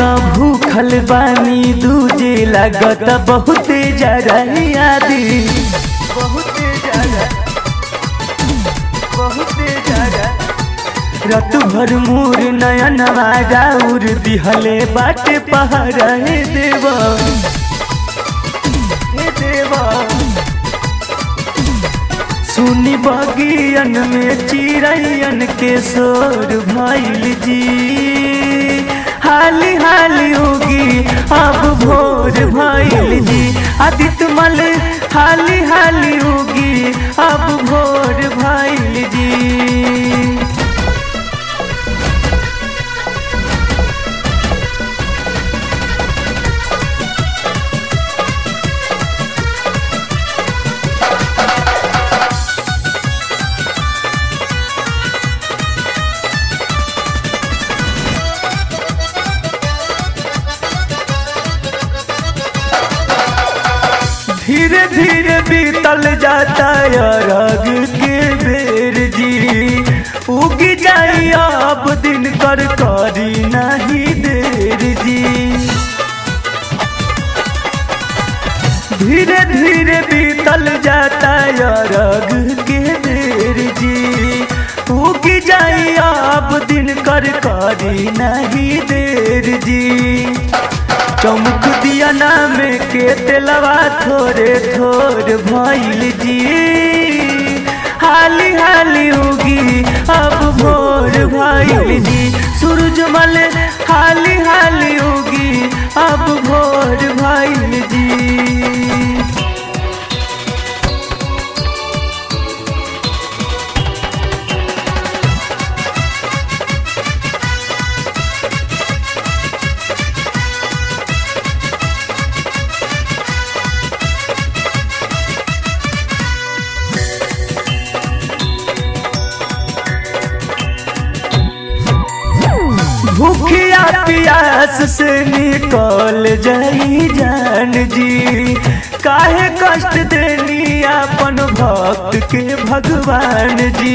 त भूखल बानी दूजे लागत बहुते जरा यादी बहुते जरा बहुते जरा रत भर मोर नयन राउर दिहले बाटे पहाड़ हे देवा हे देवा सुनी बगियन में चिड़ैयन के शोर भइल जी हाली हाली होगी अब भोर भइल जी आदित्य मल हाली हाली होगी अब भोर भइल जी धीरे धीरे बीतल जाता अरग के बेर जी उगी जाई अब दिन कर करी नहीं देर जी धीरे धीरे बीतल जाता अरग के बेर जी उगी जाई अब दिन कर करी नहीं देर जी चमक दिया नाम के तेलवा थोड़े थोड़ भइल जी हाली हाली होगी अब भोर भइल जी सूरजमल हाली हाली होगी अब भोर भइल जी भूखिया प्यास से निकल जाई जान जी काहे कष्ट देनी अपन भक्त के भगवान जी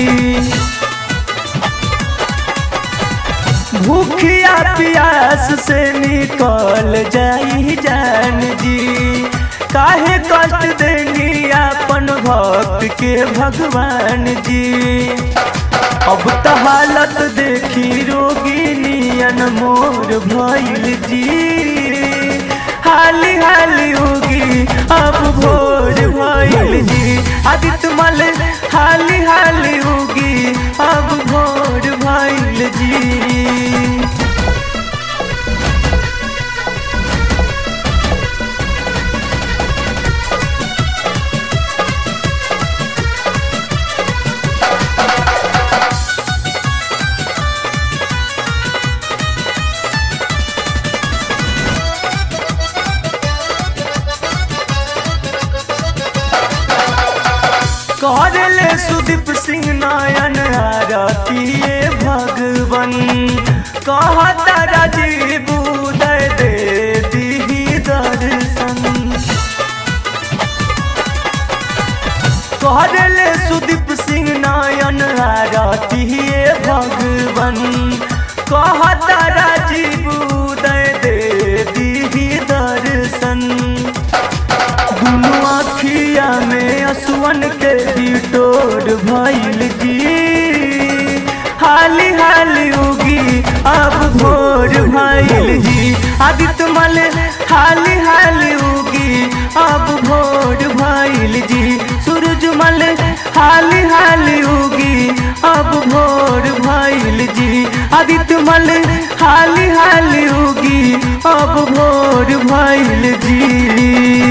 भूखिया प्यास से निकल जाई जान जी काहे कष्ट देनी अपन भक्त के भगवान जी अब त हालत देखी रोगिनियन मोर भइल जी हाली हाली होगी अब भोर भइल जी आदित्य मल हाली हाली होगी अब भोर भइल जी करले सुदीप सिंह नायन आरतीय भगवन कहता राजीव उदय दे दी दर्शन करले सुदीप सिंह नायन आरतीय भगवन कहता राजीव उदय दे दी दर्शन दुनु आखिया में असुवन के बिटोर भइल जी हाली हाली होगी अब भोर भइल जी आदित्य मल हाली हाली होगी अब भोर भइल जी सूरज मल हाली हाली होगी अब भोर भइल जी आदित्य मल हाली हाली होगी अब भोर भइल जी